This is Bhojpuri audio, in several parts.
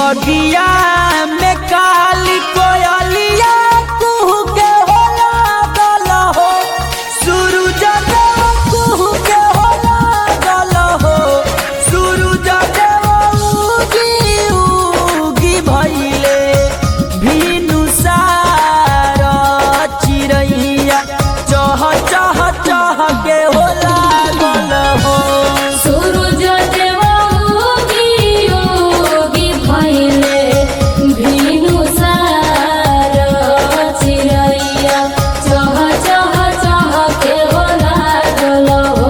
बगिया में काली कोयलिया कुहू के हो लागल हो सूरज देव कुहू के हो लागल हो सूरज देव उगी उगी भइले भीनु सार चिरैया चह चह चह के हो लागल हो सूरज देव उगी उगी भइले भिनु सार चिरैया चह चह चह के हो लागल हो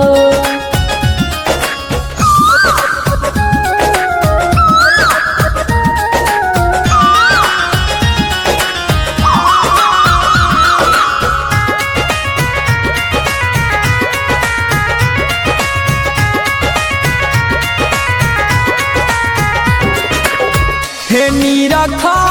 हे नीरखा